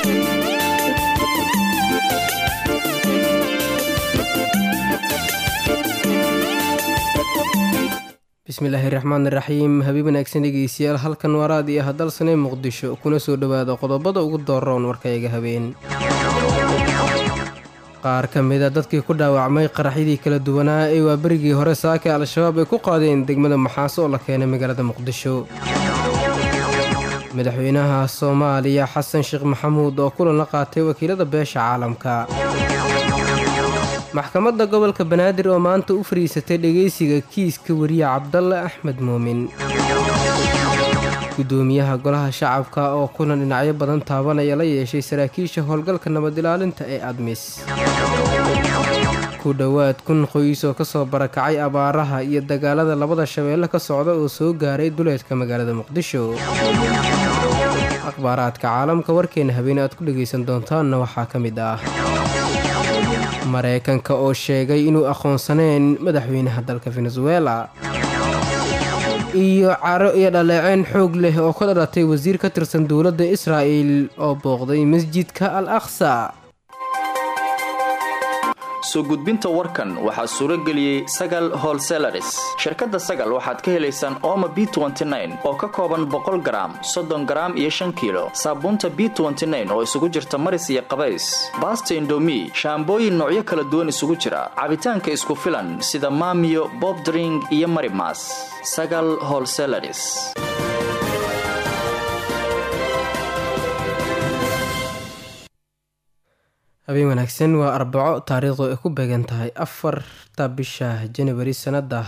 bismillaahi raxmaan iraxiim habiib wanaagsan dhegeystayaal halkan waraad iyo hadalsanee muqdisho kuna soo dhowaada qodobada ugu dooroon warkayga habeen qaar ka mida dadkii ku dhaawacmay qaraxyadii kala duwanaa ee waa berigii hore saaka al-shabaab ay ku qaadeen degmada maxaaso oo la keenay magaalada muqdisho madaxweynaha soomaaliya xasan sheekh maxamuud oo kulan la qaatay wakiilada beesha caalamka maxkamadda gobolka banaadir oo maanta u fariisatay dhegaysiga kiiska wariye cabdalle axmed muumin gudoomiyaha golaha shacabka oo kulan dhinacyo badan taabanaya la yeeshay saraakiisha howlgalka nabad ilaalinta ee admis ku dhowaad kun qoys oo kasoo barakacay abaaraha iyo dagaalada labada shabeelle ka socda oo soo gaaray duleedka magaalada muqdisho akhbaaraadka caalamka warkeena habeen aad ku dhegaysan doontaanna waxaa ka mid ah mareykanka oo sheegay inuu aqoonsaneen madaxweynaha dalka venezuela iyo caro iyo dhaleeceen xoog leh oo ka dhalatay wasiir ka tirsan dowladda israa'el oo booqday masjidka al aqsa soo gudbinta warkan waxaa suuro geliyey sagal holselaris shirkadda sagal waxaad ka helaysaan ooma b oo ka kooban boqol garaam soddon garaam iyo shan kiilo saabuunta b oo isugu jirta maris iyo qabays baasta indomi shaambooyin noocyo kala duwan isugu jira cabitaanka isku filan sida maamiyo bobdring iyo marimas sagal holselaris habeen wanaagsan waa arbaco taariikhdu ay ku beegan tahay afarta bisha janawari sanada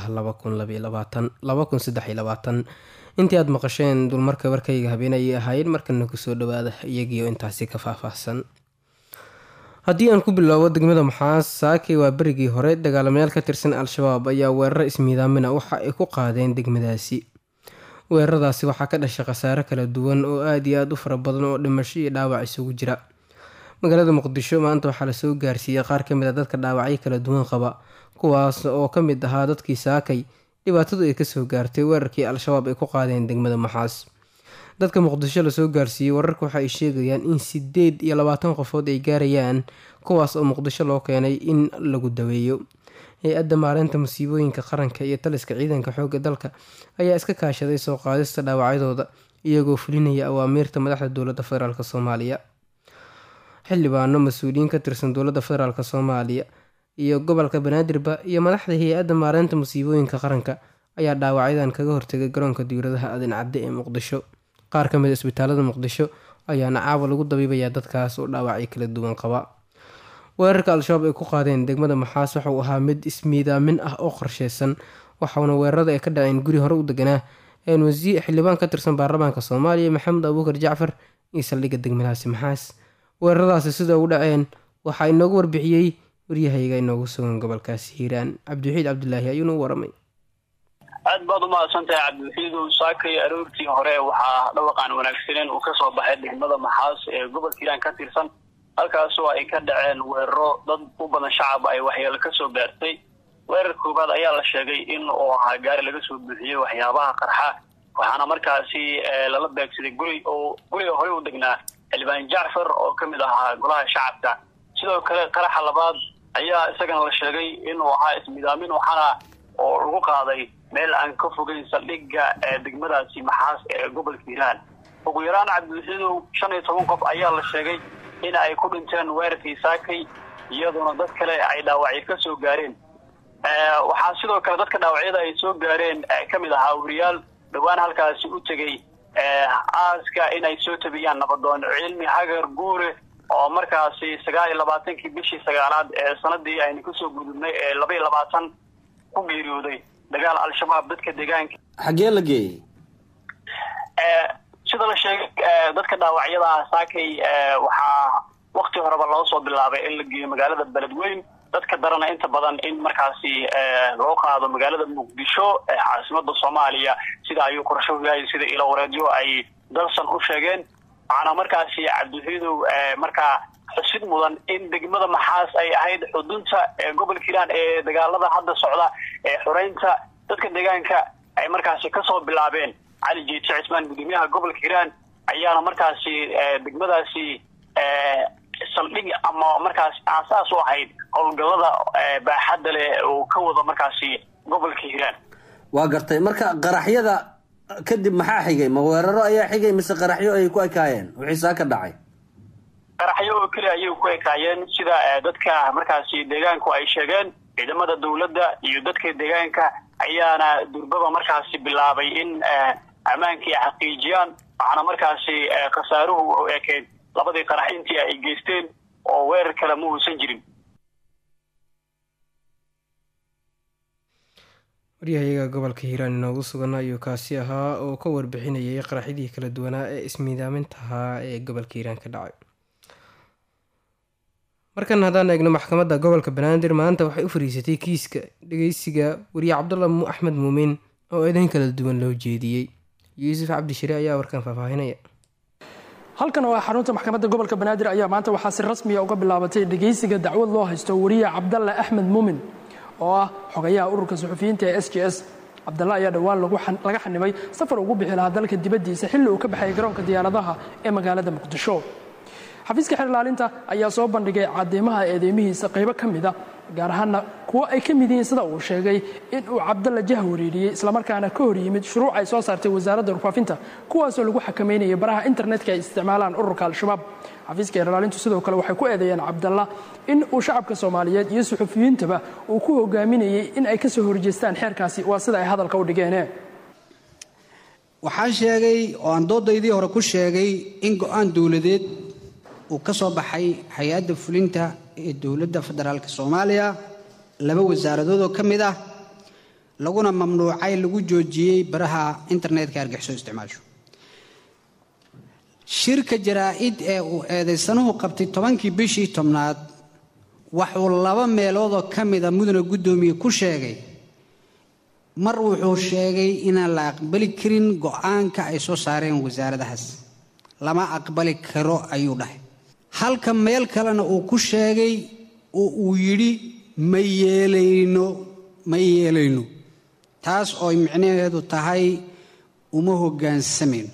intii aad maqasheen dulmarka warkayga habeen ayay ahaayeen markana kusoo dhawaada iyagiio intaasi ka faahfaahsan haddii aan ku bilowbo degmada maxaas saakay waa berigii hore dagaalamayaal ka tirsan al-shabaab ayaa weeraro ismiidaamina waxa ay ku qaadeen degmadaasi weeraradaasi waxaa ka dhashay khasaare kala duwan oo aada iyo aada u fara badan oo dhimasho iyo dhaawac isugu jira magaalada muqdisho maanta waxaa lasoo gaarsiiyey qaar ka mid a dadka dhaawacyo kala duwan qaba kuwaas oo ka mid ahaa dadkii saakay dhibaatadu ay kasoo gaartay weerarkii al-shabaab ay ku qaadeen degmada maxaas dadka muqdisho lasoo gaarsiiyey wararka waxa ay sheegayaan in sideed iyo labaatan qofood ay gaarayaan kuwaas oo muqdisho loo keenay in lagu daweeyo hay-adda maareynta musiibooyinka qaranka iyo taliska ciidanka xoogga dalka ayaa iska kaashaday soo qaadista dhaawacyadooda iyagoo fulinaya awaamiirta madaxda dowladda federaalk soomaaliya xildhibaano mas-uuliyiin ka tirsan dowladda federaalk soomaaliya iyo gobolka banaadirba iyo madaxda hay-adda maareynta musiibooyinka qaranka ayaa dhaawacyadan kaga hortegay garoonka diwladaha adin cadde ee muqdisho qaar ka mid a isbitaalada muqdisho ayaana caawa lagu dabiibayaa dadkaas oo dhaawacyo kala duwan qaba weerarka al-shabaab ay ku qaadeen degmada maxaas waxauu ahaa mid ismiidaamin ah oo qorsheysan waxauna weerarada ay ka dhaceen guri hore u deganaa wasiir xildhibaan ka tirsan baarlamaanka soomaaliya maxamed abuukar jacfar iyo saldhigga degmadaasi maxaas weeraradaasi sida u dhaceen waxaa inoogu warbixiyey waryahayga inoogu sugan gobolkaasi hiiraan cabdiwaxiid cabdulaahi ayuuna u waramay aad baad umahadsantahay cabdiwaxiidow saakay aroortii hore waxaa dhawaqaan wanaagsaneen uu kasoo baxay degmada maxaas ee gobolka hiiraan ka tirsan halkaasoo ay ka dhaceen weeraro dad u badan shacab ay waxyeelo kasoo gaartay weerar koobaad ayaa la sheegay in uu ahaa gaari laga soo buuxiyey waxyaabaha qarxa waxaana markaasi lala beegsaday guri oo guriga horey u degnaa xildhibaan jacfar oo ka mid ahaa golaha shacabka sidoo kale qaraxa labaad ayaa isagana la sheegay inuu ahaa ismidaamin waxaana oo lagu qaaday meel aan ka fogeyn saldhigga degmadaasi maxaas ee gobolka hiiraan ugu yaraan cabdiwaxiidow shan iyo toban qof ayaa la sheegay in ay ku dhinteen weerarkii saakay iyadoona dad kale ay dhaawacyo ka soo gaareen waxaa sidoo kale dadka dhaawacyada ay soo gaareen ka mid ahaa wariyaal dhowaan halkaasi u tegey aaska inay soo tabiyaan nabadoon cilmi hagar guure oo markaasi sagaal iyo labaatankii bishii sagaalaad ee sanadii aynu kasoo gudubnay ee laba iyo labaatan ku geeriyooday dagaal al-shabaab dadka deegaanka xaggee la geeyey sida la sheegay dadka dhaawacyada saakay waxaa wakti horeba loo soo bilaabay in la geeyo magaalada beledweyn dadka darana inta badan in markaasi loo qaado magaalada muqdisho ee caasimada soomaaliya sida ayuu qorsho yahay sida ilo wareedyo ay dalsan u sheegeen waxaana markaasi cabdiwaxiidow markaa xusid mudan in degmada maxaas ay ahayd xudunta gobolka hiiraan ee dagaalada hadda socda ee xoreynta dadka deegaanka ay markaasi kasoo bilaabeen cali jiite cismaan gudoomiyaha gobolka hiiraan ayaana markaasi degmadaasi saldhig ama markaas aasaas u ahayd howlgallada baaxadda leh uu ka wado markaasi gobolka hiiraan waa gartay marka qaraxyada kadib maxaa xigay ma weeraro ayaa xigay mise qaraxyo ay ku ekaayeen wixii saa ka dhacay qaraxyo oo keliya ayay ku ekaayeen sida dadka markaasi deegaanku ay sheegeen ciidamada dowladda iyo dadka deegaanka ayaana durbaba markaasi bilaabay in ammaankii ay xaqiijiyaan waxaana markaasi khasaaruhu u ekeyd labadii qarax intii ay geysteen oo weerar kale ma uusan jirin waryahayaga gobolka hiiraan inoogu sugan ayuu kaasi ahaa oo ka warbixinayay qaraxyadii kala duwanaa ee ismiidaamintahaa ee gobolka hiiraan ka dhacay markan haddaan eegno maxkamadda gobolka banaadir maanta waxay u fariisatay kiiska dhageysiga wariye cabdulla axmed muumin oo eedayn kala duwan loo jeediyey yuusuf cabdishire ayaa warkan faahfaahinaya halkan oo ah xarunta maxkamadda gobolka banaadir ayaa maanta waxaa si rasmiya uga bilaabatay dhegeysiga dacwad loo haysto wariye cabdalle axmed muumin oo ah xogayaha ururka suxufiyiinta ee s j s cabdalle ayaa dhowaan laga xanimay safar ugu bixi lahaa dalka dibaddiisa xilli uu ka baxay garoonka diyaaradaha ee magaalada muqdisho xafiiska xeer ilaalinta ayaa soo bandhigay cadeymaha eedeymihiisa qaybo ka mida gaar ahaana kuwo ay ka mid yihiin sida uu sheegay in uu cabdalla jah wareeriyey islamarkaana ka hor yimid shuruuc ay soo saartay wasaaradda warfaafinta kuwaasoo lagu xakameynayay baraha internetka ay isticmaalaan ururka al-shabaab xafiiska xeer ilaalintu sidoo kale waxay ku eedeeyeen cabdalla in uu shacabka soomaaliyeed iyo suxufiyiintaba uu ku hogaaminayey in ay kasoo horjeestaan xeerkaasi waa sida ay hadalka u dhigeene waxaan sheegay oo aan doodaydii hore ku sheegay in go-aan dowladeed uu ka soo baxay hay-adda fulinta ee dowladda federaalk soomaaliya laba wasaaradood oo ka mid ah laguna mamnuucay lagu joojiyey baraha internetka argixisoo isticmaasho shirka jaraa-id ee uu eedaysanuhu qabtay tobankii bishii tobnaad waxuu laba meeloodoo ka mida mudana guddoomiye ku sheegay mar wuxuu sheegay inaan la aqbali karin go-aanka ay soo saareen wasaaradahaas lama aqbali karo ayuu dhahay halka meel kalena uu ku sheegay oo uu yidhi ma yeelayno ma yeelayno taas oo micnaheedu tahay uma hoggaansamayno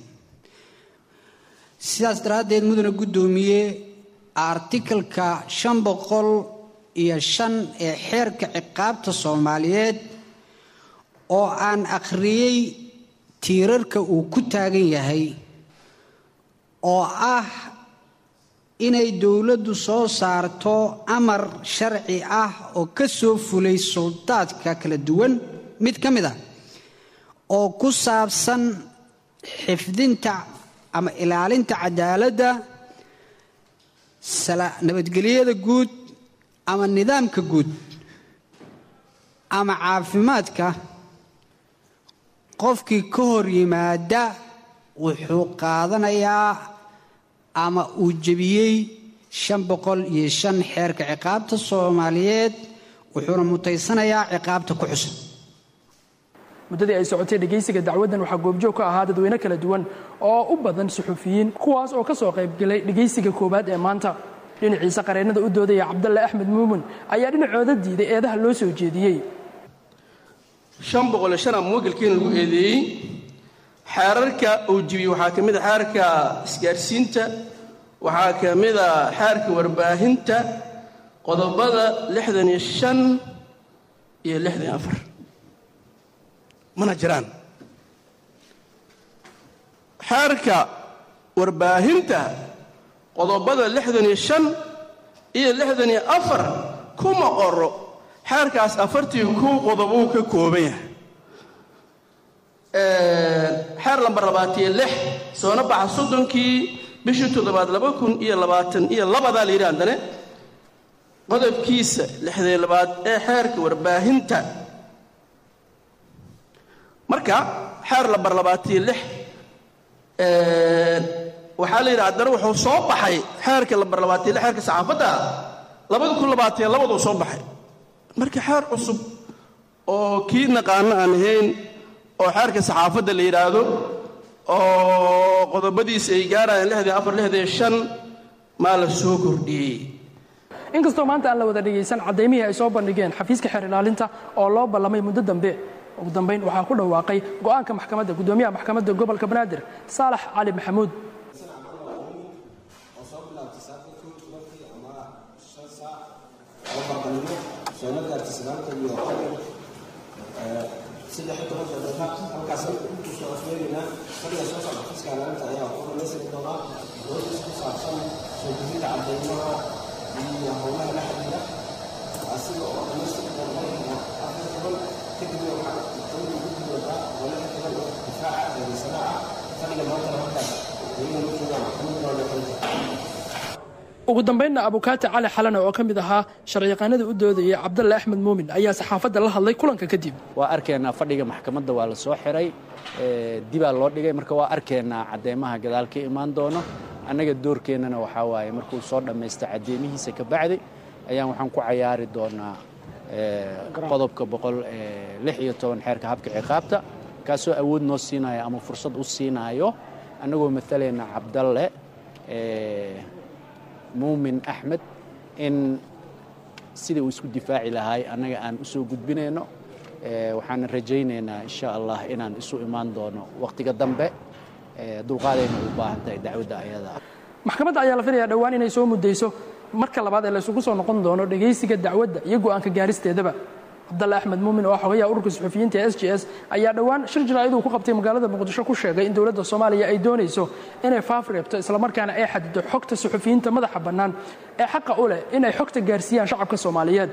sidaas daraaddeed mudana guddoomiye artikalka shan boqol iyo shan ee xeerka ciqaabta soomaaliyeed oo aan akhriyey tiirarka uu ku taagan yahay oo ah inay dowladdu soo saarto amar sharci ah oo ka soo fulay suldaadka kala duwan mid ka mid ah oo ku saabsan xifdinta ama ilaalinta cadaaladda nabadgelyada guud ama nidaamka guud ama caafimaadka qofkii ka hor yimaada wuxuu qaadanayaa ama uu jebiyey shan boqol iyo shan xeerka ciqaabta soomaaliyeed wuxuuna mutaysanayaa ciqaabta ku xusan muddadii ay socotay dhegaysiga dacwaddan waxaa goobjoog ka ahaa dadweyne kala duwan oo u badan suxufiyiin kuwaas oo ka soo qaybgelay dhegaysiga koowaad ee maanta dhinaciisa qareennada u doodaya cabdalle axmed muumin ayaa dhinacooda diiday eedaha loo soo jeediyey shan boqol iyo shanaa muwakilkiina lagu eedeeyey xeerarka uu jibiyey waxaa ka mid a xeerka isgaarsiinta waxaa ka mid a xeerka warbaahinta qodobada lixdan iyo shan iyo lixdan iyo afar mana jiraan xeerka warbaahinta qodobada lixdan iyo shan iyo lixdan iyo afar kuma qoro xeerkaas afartii kow qodob uu ka kooban yahay xeer lambar labaatiyo lix soona baxa soddonkii bishii toddobaad laba kun iyo labaatan iyo labadaa la yidhi haddane qodobkiisa lixdan labaad ee xeerka warbaahinta marka xeer lambar labaatiyo lix waxaa la yidhi haddana wuxuu soo baxay xeerka lambar labaatiyo lix xeerka saxaafadda labada kun labaatiyo labaduu soo baxay marka xeer cusub oo kii naqaano aan ahayn oo xeerka saxaafadda la yidhaahdo oo qodobadiisa ay gaarayaan lixdan afar lixdan shan maa la soo kordhiyey inkastoo maanta aan la wada dhegaysan caddaymihii ay soo bandhigeen xafiiska xeer ilaalinta oo loo ballamay muddo dambe ugu dambayn waxaa ku dhawaaqay go'aanka maxkamadda guddoomiyaha maxkamadda gobolka banaadir saalax cali maxamuud saaka kow tobankii ama shan saac oo barqanimo soola gaartay sagaalka iyo qodon saddex toban daqiiqa halkaas kusoo afmeegaynaa fadhiga soo socda fiska ilaalinta ayaa ku dhamaystiri doonaa doodiis ku saabsan soo gudinta cadeymaha iyo howlaha la xiriira asiga oo dhamaystiri doona afar toban kadibna waxaa maxkamadda ugu gudoodaa howlaha xiran oo difaaca eedaysanaha fadhiga maantana halkaas ayagana u joogaan maxkamadda waa dhaqanta ugu dambaynna abukaati cali xalane oo ka mid ahaa sharciyaqaanada u doodayay cabdalle axmed muumin ayaa saxaafadda la hadlay kulanka kadib waa arkaynaa fadhiga maxkamadda waa la soo xiray dibaa loo dhigay marka waa arkaynaa cadeymaha gadaal ka imaan doono annaga doorkeennana waxaa waaye markuu soo dhammaysta cadeymihiisa ka bacdi ayaan waxaan ku cayaari doonaa qodobka boqol lix iyo toban xeerka habka ciqaabta kaasoo awood noo siinaayo ama fursad u siinaayo annagoo matalayna cabdalle muumin axmed in sidai uu isku difaaci lahaay annaga aan u soo gudbinayno waxaana rajaynaynaa insha allah inaan isu imaan doono wakhtiga dambe dulqaadayna u baahan tahay dacwadda ayada maxkamadda ayaa la filayaa dhowaan inay soo muddayso marka labaad ee laysugu soo noqon doono dhegaysiga dacwadda iyo go'aanka gaaristeedaba cabdalle axmed muumin oo ah xogayaha ururka suxufiyiinta ee s j s ayaa dhowaan shir jaraa'iduu ku qabtay magaalada muqdisho ku sheegay in dowladda soomaaliya ay doonayso inay faaf reebto islamarkaana ay xadido xogta suxufiyiinta madaxa bannaan ee xaqa u leh inay xogta gaarsiiyaan shacabka soomaaliyeed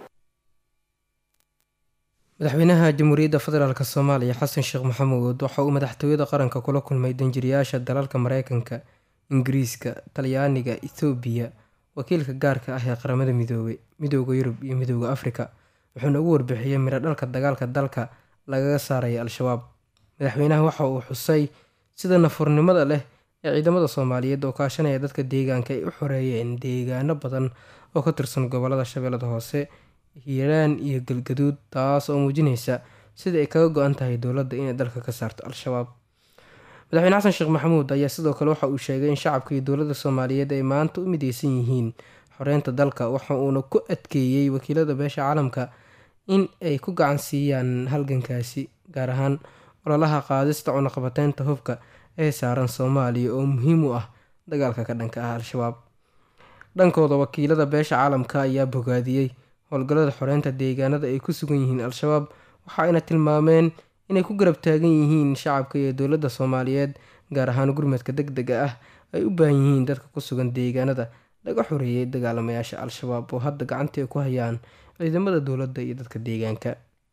madaxweynaha jamhuuriyadda federaalk soomaaliya xasan sheekh maxamuud waxa uu madaxtooyada qaranka kula kulmay danjiriyaasha dalalka mareykanka ingiriiska talyaaniga ethoobiya wakiilka gaarka ah ee qaramada midoobay midooda yurub iyo midooda afrika wuxuuna ugu warbixiyey midho dhalka dagaalka dalka lagaga saaraya al-shabaab madaxweynaha waxa uu xusay sida nafurnimada leh ee ciidamada soomaaliyeed oo kaashanaya dadka deegaanka ay u xoreeyeen deegaano badan oo ka tirsan gobolada shabeellada hoose hiiraan iyo galgaduud taas oo muujinaysa sida ay kaga go-an tahay dowladda inay dalka ka saarto al-shabaab madaxweyne xasan sheekh maxamuud ayaa sidoo kale waxa uu sheegay in shacabka iyo dowladda soomaaliyeed ay maanta u mideysan yihiin xoreynta dalka waxa uuna ku adkeeyey wakiilada beesha caalamka in ay ku gacan siiyaan halgankaasi gaar ahaan ololaha qaadista cunaqabateynta hubka ee saaran soomaaliya oo muhiim u ah dagaalka ka dhanka ah al-shabaab dhankooda wakiilada beesha caalamka ayaa bogaadiyey howlgallada xoreynta deegaanada ay ku sugan yihiin al-shabaab waxa ayna tilmaameen inay ku garab taagan yihiin shacabka iyo dowladda soomaaliyeed gaar ahaan gurmadka deg dega ah ay u baahan yihiin dadka ku sugan deegaanada laga xoreeyay dagaalamayaasha al-shabaab oo hadda gacanta ay ku hayaan ciidamada dowladda iyo dadka deegaanka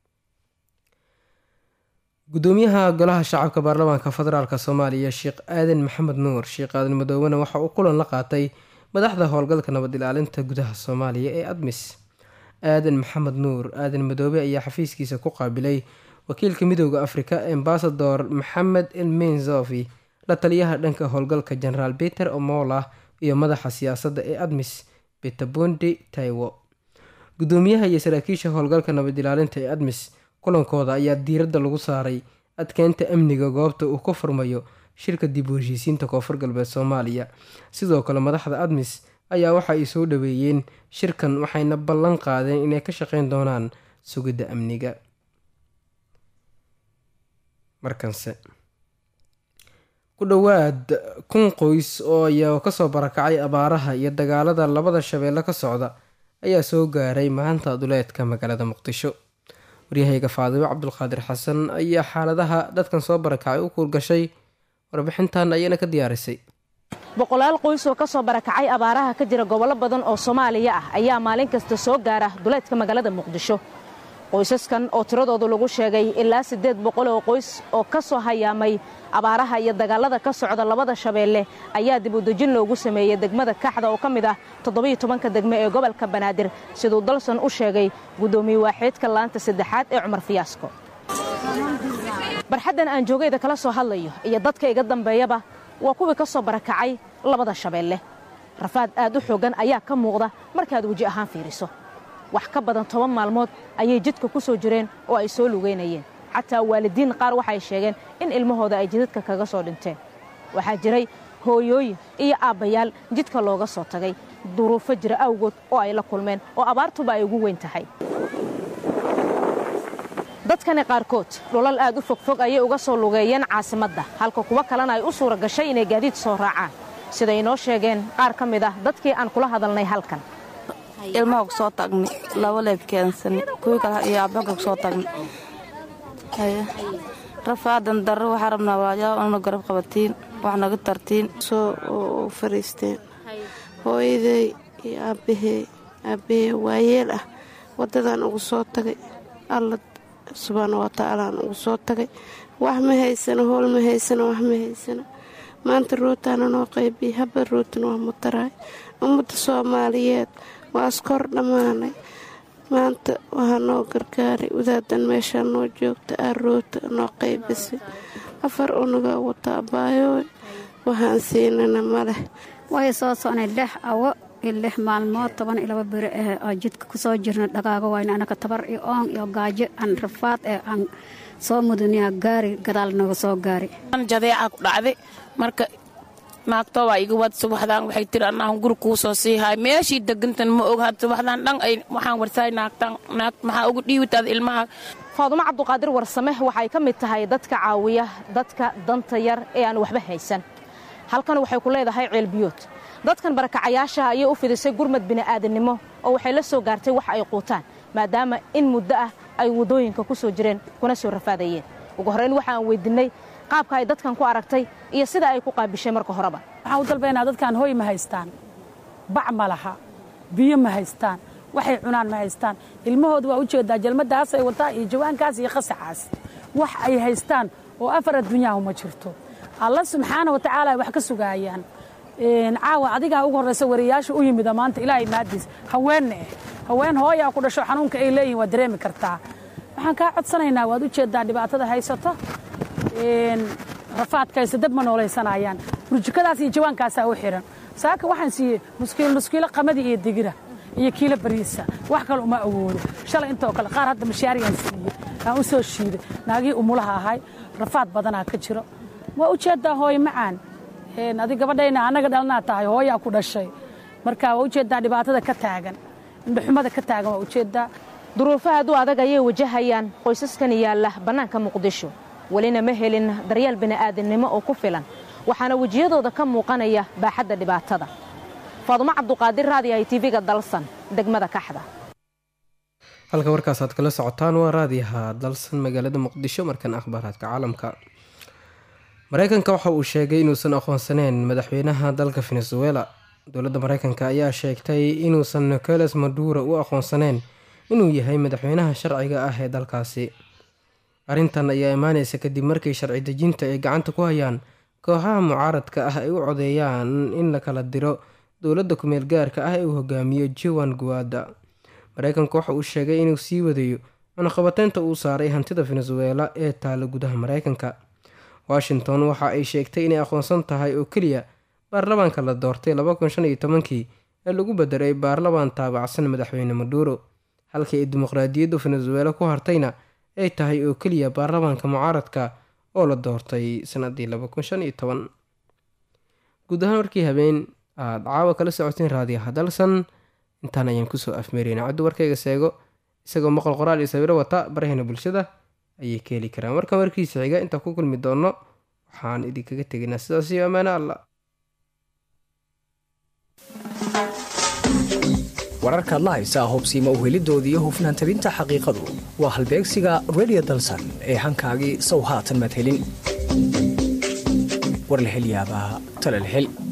gudoomiyaha golaha shacabka baarlamaanka federaalk soomaaliya sheekh aadan maxamed nuur sheekh aadan madoobena waxa uu kulan la qaatay madaxda howlgalka nabad ilaalinta gudaha soomaaliya ee admis aadan maxamed nuur aadan madoobe ayaa xafiiskiisa ku qaabilay wakiilka midooda afrika ambasador maxamed elmenzofi la taliyaha dhanka howlgalka generaal peter omola iyo madaxa siyaasadda ee admis betabondi taiwo gudoomiyaha iyo saraakiisha howlgalka nabad ilaalinta ee admis kulankooda ayaa diiradda lagu saaray adkeynta amniga goobta uu ka furmayo shirka dib u heshiisiinta koonfur galbeed soomaaliya sidoo kale madaxda admis ayaa waxa ay soo dhaweeyeen shirkan waxayna ballan qaadeen inay ka shaqeyn doonaan sugidda amniga markanse ku dhowaad kun qoys oo ayaa kasoo barakacay abaaraha iyo dagaalada labada shabeelle ka socda ayaa soo gaaray maanta duleedka magaalada muqdisho waryahayga faadimo cabdulqaadir xasan ayaa xaaladaha dadkan soo barakacay u kuurgashay warbixintan ayana ka diyaarisay boqolaal qoys oo ka soo barakacay abaaraha ka jira gobollo badan oo soomaaliya ah ayaa maalin kasta soo gaara duleedka magaalada muqdisho qoysaskan oo tiradoodu lagu sheegay ilaa siddeed boqol oo qoys oo ka soo hayaamay abaaraha iyo dagaalada ka socda labada shabeelle ayaa dibudejin loogu sameeyey degmada kaxda oo ka mid ah toddobiyo tobanka degme ee gobolka banaadir siduu dalsan u sheegay guddoomiye waaxeedka laanta saddexaad ee cumar fiyaasko barxaddan aan joogayda kala soo hadlayo iyo dadka iga dambeeyaba waa kuwii ka soo barakacay labada shabeelle rafaad aad u xooggan ayaa ka muuqda markaad weji ahaan fiiriso wax ka badan toban maalmood ayay jidka ku soo jireen oo ay soo lugaynayeen xataa waalidiin qaar waxay sheegeen in ilmahooda ay jidadka kaga soo dhinteen waxaa jiray hooyooyin iyo aabbayaal jidka looga soo tagay duruufo jira awgood oo ay la kulmeen oo abaartuba ay ugu weyn tahay dadkani qaarkood dhulal aad u fogfog ayay uga soo lugeeyeen caasimadda halka kuwo kalena ay u suura gashay inay gaadiid soo raacaan siday inoo sheegeen qaar ka mid ah dadkii aan kula hadalnay halkan ilmaha ku soo tagnay laba leeb keensani kuwii kale iyo aabbanka ku soo tagnay rafaadan darro waxaa rabnaa walaayaa una garab qabatiin wax naga tartiin soo fariisteen hooyaday iyo aabbahey aabbahey waayeel ah waddadan ugu soo tagay alla subxaana wa tacaalaan ugu soo tagay wax ma haysano howl ma haysano wax ma haysano maanta rootaana noo qaybiyey habba rootana waa mutaraay ummadda soomaaliyeed waa iskor dhammaanay maanta waxaa noo gargaaray wadaadan meeshaa noo joogta aa roota noo qaybisay afar unagaa wata abaayooy waxaan siinana ma leh way soo socnay lix awo iyo lix maalmood toban iyo laba beri ah oo jidka ku soo jirna dhagaago wayna anaka tabar iyo oon iyo gaajo aan rafaad ee aan soo mudaniya gaari gadaal naga soo gaari jadeeca ku dhacday marka naagto waa iga wad subaxdaan waxay tiri annahan guri kuu soo siihay meeshii degantan ma og had subaxdaan dhan ay waxaan warsaay naagtan naag maxaa ugu dhiibitaad ilmaha faadumo cabduqaadir warsame waxay ka mid tahay dadka caawiya dadka danta yar ee aan waxba haysan halkan waxay ku leedahay ceelbiyood dadkan barakacayaasha ayay u fidisay gurmad bini'aadannimo oo waxay la soo gaartay wax ay quutaan maadaama in muddo ah ay waddooyinka ku soo jireen kuna soo rafaadayeen ugu horrayn waxaan weydinnay qaabka ay dadkan ku aragtay iyo sida ay ku qaabishay marka horeba waxaan u dalbaynaa dadkan hoy ma haystaan bac ma laha biyo ma haystaan waxay cunaan ma haystaan ilmahooda waa u jeedaa jalmadaas ay wataa iyo jawaankaas iyo qasacaas wax ay haystaan oo afar adduunyahu ma jirto alla subxaana wa tacaala ay wax ka sugaayaan caawa adigaa ugu horraysa wariyayaasha u yimida maanta ilaahay maadiis haweenna eh haween hooyaa ku dhasho xanuunka ay leeyihin waad dareemi kartaa waxaan kaa codsanaynaa waad u jeedaa dhibaatada haysato rafaadkaysa dad ma noolaysanayaan burjukadaas iyo jawaankaasaa u xihan saaka waxaan siiyey nuskiilo nuskiilo qamadii iyo digira iyo kiilo bariisa wax kale uma awoodo shalay intoo kale qaar hadda mashaariyaan siiyey aan u soo shiiday naagihii umulaha ahay rafaad badanaa ka jiro waa u jeedaa hooy macaan adi gabadhayna annaga dhalnaa tahay hooyaa ku dhashay marka waa ujeedaa dhibaatada ka taagan indhaxumada ka taagan waa ujeedaa duruufaha adu adag ayay wajahayaan qoysaskan yaalla bannaanka muqdisho welina ma helin daryeel bini'aadannimo oo ku filan waxaana wejiyadooda ka muuqanaya baaxadda dhibaatada faadumo cabduqaadir raadi ay tv-ga dalsan degmada kaxda halka warkaas aad kala socotaan waa raadiyaha dalsan magaalada muqdisho markan akhbaaraadka caalamka mareykanka waxa uu sheegay inuusan aqoonsaneyn madaxweynaha dalka venezuela dowladda mareykanka ayaa sheegtay inuusan nicolas maduro u aqoonsaneyn inuu yahay madaxweynaha sharciga ah ee dalkaasi arrintan ayaa imaaneysa kadib markii sharci dejinta ay gacanta ku hayaan kooxaha mucaaradka ah ay u codeeyaan in la kala diro dowladda kumeel gaarka ah ee uu hogaamiyo joan guada mareykanku waxa uu sheegay inuu sii wadayo cunaqabateynta uu saaray hantida venezuela ee taala gudaha mareykanka washington waxa ay sheegtay inay aqoonsan tahay oo keliya baarlamaanka la doortay kii ee lagu bedelay baarlamaan taabacsan madaxweyne maduro halkii ay dimuqraadiyaddu venezuela ku hartayna ay tahay oo keliya baarlamaanka mucaaradka oo la doortay sanadii guud ahaan warkii habeen aada caawa kala socoteen raadiyaha dalsan intaan ayaan kusoo afmeereyna caddu warkayga seego isagoo maqal qoraal iyo sawiro wata baraheena bulshada ayay ka heli karaan markan warkiisa xiga intaan ku kulmi doonno waxaan idinkaga tegaynaa sidaas iyo ammaano alla wararkaad la haysaa hubsiima uhelidoodii iyo hufnaan tabinta xaqiiqadu waa halbeegsiga redio dalsan ee hankaagii sow haatan maad helin war la hel yaabaa tala la hel